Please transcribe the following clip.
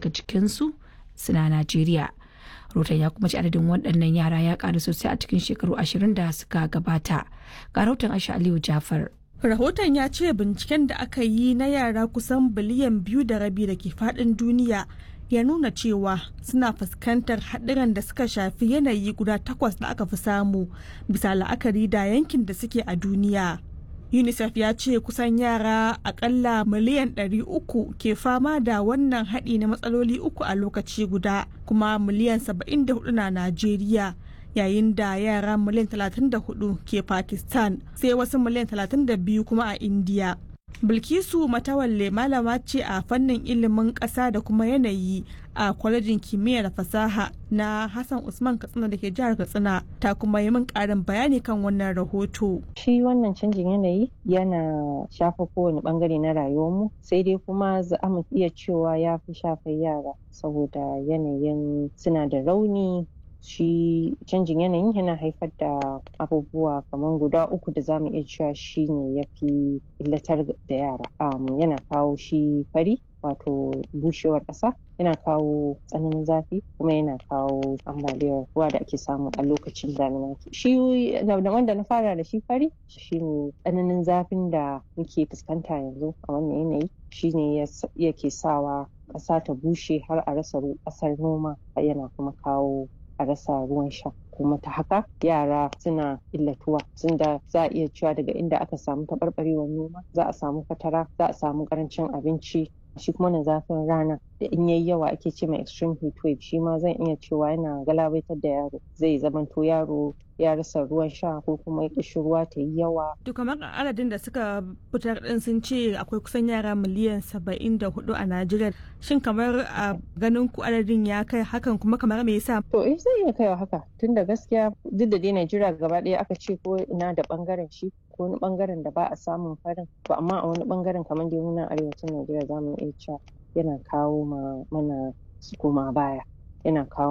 daga cikinsu suna Najeriya. Rotan ya kuma ci adadin waɗannan yara ya ƙaru sosai a cikin shekaru ashirin da suka gabata. Ga rahoton Aisha Aliyu Jafar. Rahoton ya ce binciken da aka yi na yara kusan biliyan biyu da rabi da ke faɗin duniya ya nuna cewa suna fuskantar haɗuran da suka shafi yanayi guda takwas da aka fi samu bisa la'akari da yankin da suke a duniya. unicef ya ce kusan yara akalla miliyan 300 ke fama da wannan haɗi na matsaloli uku a lokaci guda kuma miliyan 74 na najeriya yayin da yara miliyan 34 ke pakistan sai wasu miliyan 32 kuma a india bilkisu matawalle malama ce a fannin ilimin ƙasa da kuma yanayi a kwalejin kimiyya da fasaha na hassan usman katsina da ke jihar katsina ta kuma yi min ƙarin bayani kan wannan rahoto shi wannan canjin yanayi yana shafa kowane bangare na rayuwarmu sai dai kuma za mu iya cewa ya fi shafar yara saboda yanayin suna da rauni shi canjin yanayin yana haifar da abubuwa kamar guda uku da zamu iya cewa shi ne ya fi illatar da yara yana kawo shi fari wato bushewar ƙasa yana kawo tsananin zafi kuma yana kawo ambaliyar ruwa da ake samu a lokacin damina shi wanda na fara da shi fari shine tsananin zafin da muke fuskanta yanzu a wannan yanayi shine yake sawa ƙasa ta bushe har a rasa ƙasar noma yana kuma kawo a rasa ruwan sha kuma ta haka yara suna illatuwa sun da za a iya cewa daga inda aka samu taɓarɓarewar noma za a samu fatara za a samu ƙarancin abinci shi kuma na zafin rana da in yayi yawa ake ce mai extreme heat wave shi ma zan iya cewa yana galabaitar da yaro zai zamanto yaro ya rasa ruwan sha ko kuma kishi ruwa ta yi yawa. To kamar adadin da suka fitar din sun ce akwai kusan yara miliyan saba'in da hudu a Najeriya. Shin kamar a ganin ku adadin ya kai hakan kuma kamar me yasa? To eh zai iya kaiwa haka tunda gaskiya duk da dai Najeriya gaba ɗaya aka ce ko ina da bangaren shi ko wani bangaren da ba a samun farin to amma a wani bangaren kamar dai muna arewacin Najeriya za mu iya cewa yana kawo mana su koma baya yana kawo